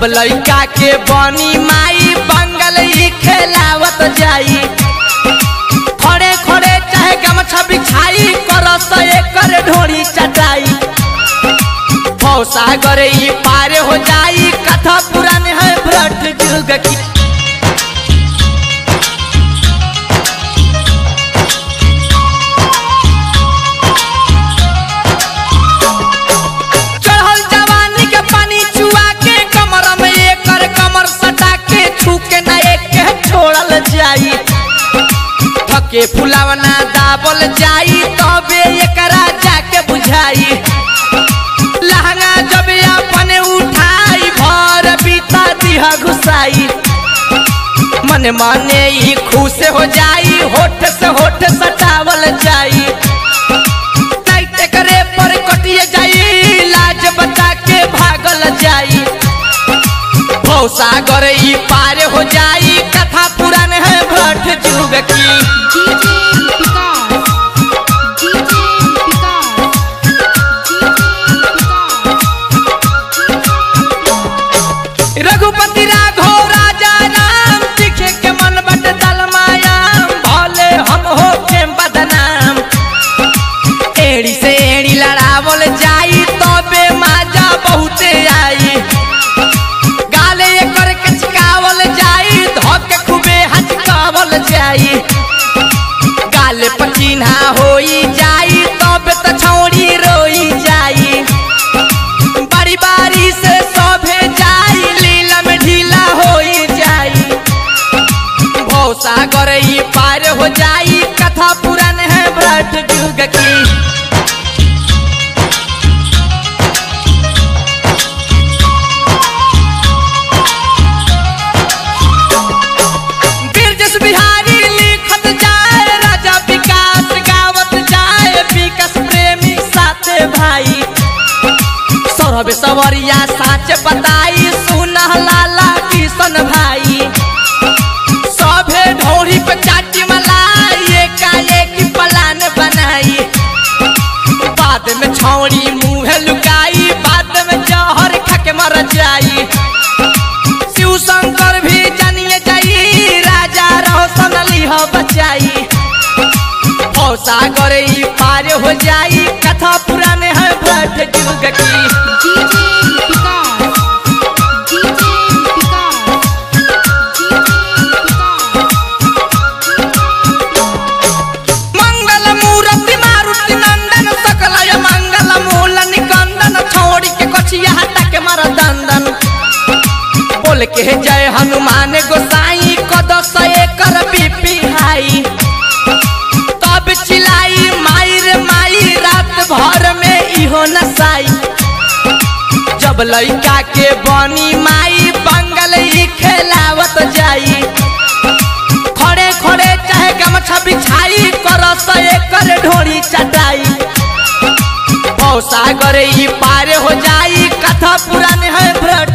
जब लड़का के बनी माई बंगल ही खेलावत जाई खड़े खड़े चाहे गमछा बिछाई करस एकर ढोरी चटाई सागर ई पार हो जाई कथा पुरान है भ्रट जुग की चढ़ल जवानी के पानी चुआ के कमर में एकर कमर सटा के छू के ना एक के छोड़ल जाई थके फुलावना दाबल जाई तबे एकरा जाके बुझाई लहंगा जब अपने उठाई भर बीता दिहा घुसाई मन माने ही खुश हो जाई होठ से होठ सटावल जाई टाइट करे पर कटिए जाई लाज बता के भागल जाई सागर ई पार हो जाई कथा पुरान है भट जुग की DJ Picard. DJ Picard. Raghupati Raghav राजा राम दिखे के मन बट दलमायाम भले हम हो के बदनाम एड़ी से एड़ी लड़ावल जाई तबे माजा बहुते आई गाले एकर के चिकावल जाई धक खूबे हचकावल जाई गाले पचीन्हा होई जाई तबे त छौड़ी रोई जाई बारी बारी से सभे जाई लीला में ढीला होई जाई भव सागर ई पार हो जाई कथा पुरान है भ्रट जुग की बिरजस बिहारी लिखत जाए राजा विकास गावत जाए विकास प्रेमी साथे भाई सौरभ सवरिया साच बताई सुनह लाला किशन भाई सभे ढोरी पे चाटी मलाई एकाएक प्लान बनाई बाद में छौड़ी मुंह लुकाई बाद में जहर खा के मर जाई शिव शंकर भी जानिए जाई राजा रोशन लिह बचाई भव सागर ई पार हो जाई कथा पुरान है भट जुग की DJ Picard. DJ Picard. मंगल मूर्ति मारुति नंदन सकलय मंगल मूल निकंदन छोड़ी के कछिया हटा के मार दंदन बोल के जय हनुमान गोसाई कदस एकर बीपी हाई तब चिलाई माई रे माई रात भर में इहो नसाई जब लड़का के बनी माई बंगल ही खेलावत जाई खड़े खड़े चाहे गमछा बिछाई करस एकर ढोरी चटाई भव सागर ई पार हो जाई कथा पुरान है भ्रट